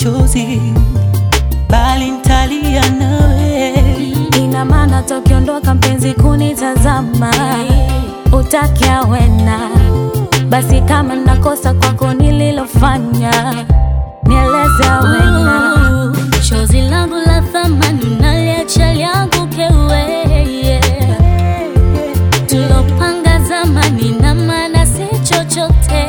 machozi, bali ntalia nawe. Ina maana tokiondoka mpenzi kunitazama, utakia wena basi, kama nakosa kwako nililofanya, nieleze wena. Chozi langu la thamani naliacha lianguke wewe, tulopanga zamani na maana si chochote.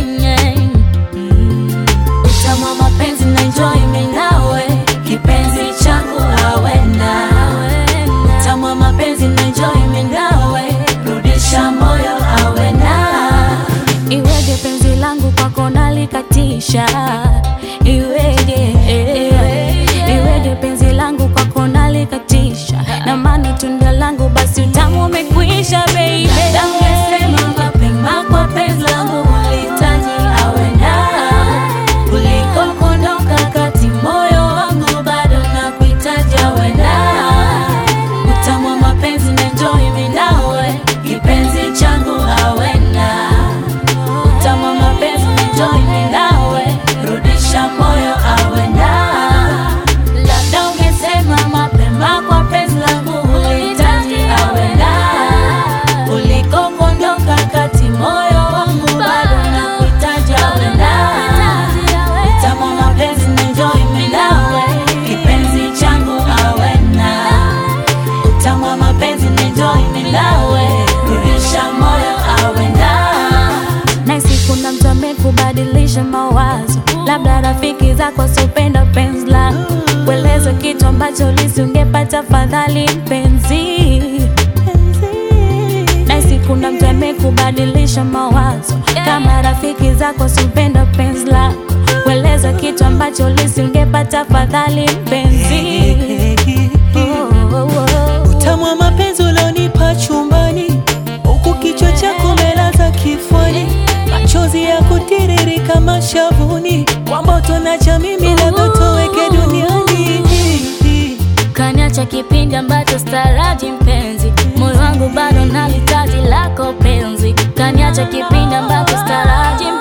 Utamu wa mapenzi na enjoy mimi nawe, kipenzi changu awena. Utamu wa mapenzi na enjoy mimi nawe, rudisha moyo awena. Iweje penzi langu kwako nalikatisha, iweje iweje penzi langu kwako nalikatisha, na maana tunda langu basi utamu umekwisha baby. Ungesema mapema kwa penzi langu ulihitaji awena kuliko kuondoka kati, moyo wangu bado nakuhitaji awena. Utamu wa mapenzi na enjoy mimi nawe, kipenzi changu awena. Utamu wa mapenzi na enjoy mimi nawe, rudisha moyo awena. Labda ungesema mapema kwa penzi langu ulihitaji awena kuliko kuondoka kati, moyo wangu bado nakuhitaji awena. Utamu wa mapenzi na enjoy mimi nawe, kipenzi changu awena. Utamu wa mapenzi na enjoy mimi nawe, rudisha moyo awena. Nahisi kuna mtu amekubadilisha mawazo, labda rafiki zako sopenda penzi lako, kueleza kitu ambacho lisingepata fadhali mpenzi. Nahisi kuna mtu amekubadilisha mawazo, kama rafiki zako sopenda penzi lako, kueleza kitu ambacho lisingepata fadhali mpenzi. Oh, oh, oh. Utamu wa mapenzi ulionipa chumbani, huku kichwa chako umelaza kifuani, machozi ya kutiririka mashavuni, kwamba utonacha mimi labda toweke duniani. Kaniacha kipindi ambacho staraji mpenzi, moyo wangu bado nalitaji lako penzi. Kaniacha kipindi ambacho staraji